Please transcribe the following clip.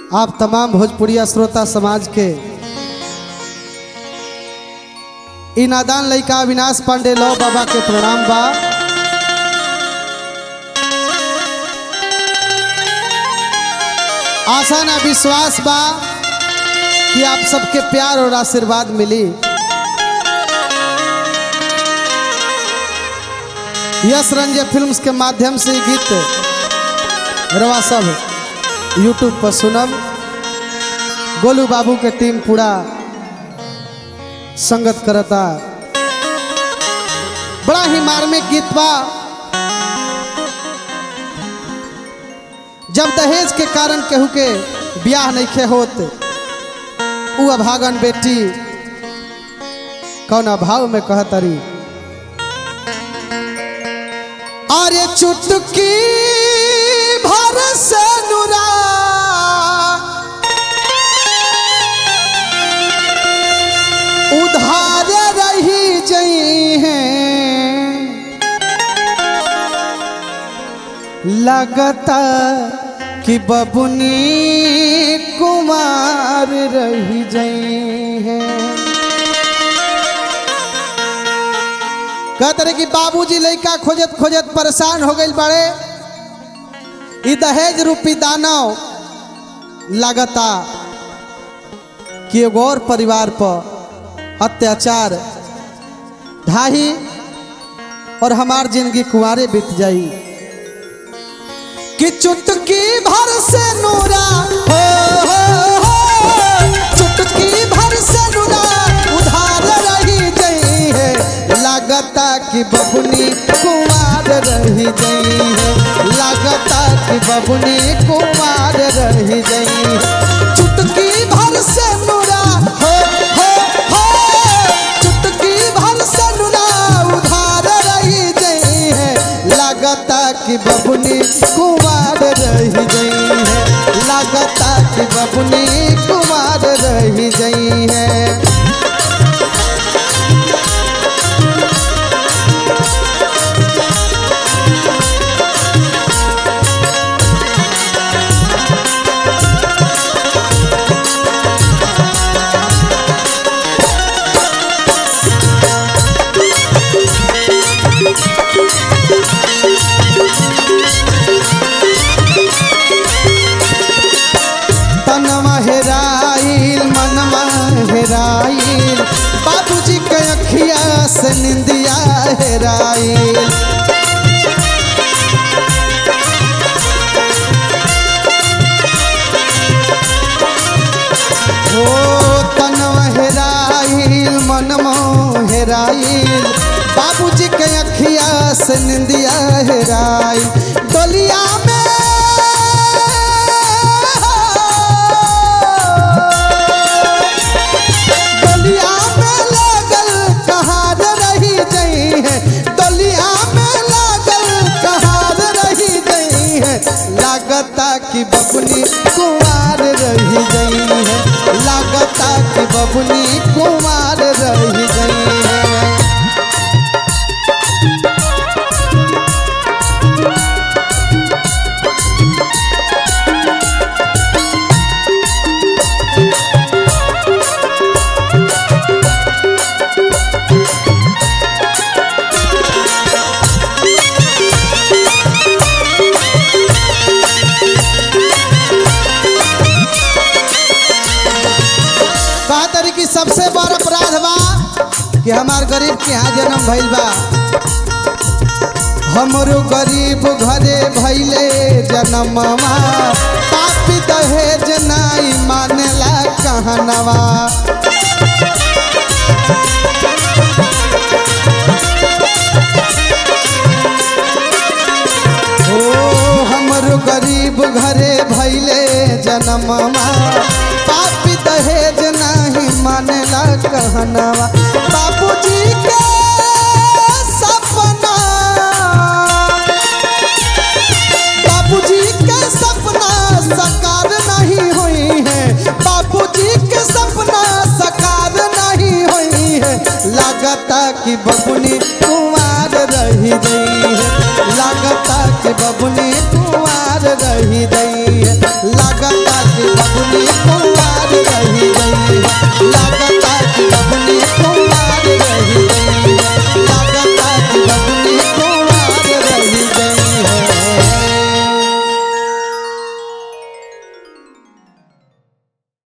आप तमाम भोजपुरिया श्रोता समाज के ई नादान लइका अविनाश पांडे लो बाबा के प्रणाम बा आशा ना विश्वास बा कि आप सबके प्यार और आशीर्वाद मिली यश रंजय फिल्म्स के माध्यम से ई गीत रवा सब यूट्यूब पर सुनम गोलू बाबू के टीम पूरा संगत करता बड़ा ही मार्मिक गीत बा जब दहेज के कारण केहू के ब्याह नहीं खे होत उ अभागन बेटी कौन अभाव में कहतरी अरे चुटकी भर से नुरा उधार रही जई हैं लगता कि बबुनी कुमार रही जई हैं कहते रहे कि बाबूजी लड़का खोजत खोजत परेशान हो गई बड़े ई दहेज रूपी दानव लगता कि एगो और परिवार पर अत्याचार ढाही और हमार जिंदगी कुंवारे बीत जाई कि चुटकी भर से नूरा हो, हो, हो चुटकी भर से नूरा उधार रही गई है लगता कि बबुनी कुमार रही गई है लगता कि बबुनी कुमार रही गई है चुटकी भर से नूरा हो हो हो चुटकी भर से नूरा उधार रही गई है लगता कि बबुनी कुमार रही गई है लगता कि बबुनी कुमार रही गई है तनवा हेराइल मनवा हेराइल बाबूजी के अखिया से निंदिया हेराइल ओ तनवा हेराइल मनवा हेराइल बाबूजी के अखिया से निंदिया हेराइल डोलिया में डलिया में लागल कहार रही गई है डलिया में लागल कहार रही गई है लागता कि बबुनी कुमार रही गई है लागता कि बबुनी कुमार रही गई है कहा तरी कि सबसे बड़ अपराध बा कि हमार गरीब के यहाँ जन्म भइल बा हमरो गरीब घरे भइले जन्मवा पापी दहेज नाई मानेला कहनवा ओ हमरो गरीब घरे भइले जन्मवा पापी दहेज नाही मानेला कहनवा बाबूजी के सपना बाबूजी के सपना साकार नहीं हुई है बाबूजी के सपना साकार नहीं हुई है लगता कि बबुनी कुमार रही गई है लगता कि बबुनी कुमार रही गई है लगता कि बबुनी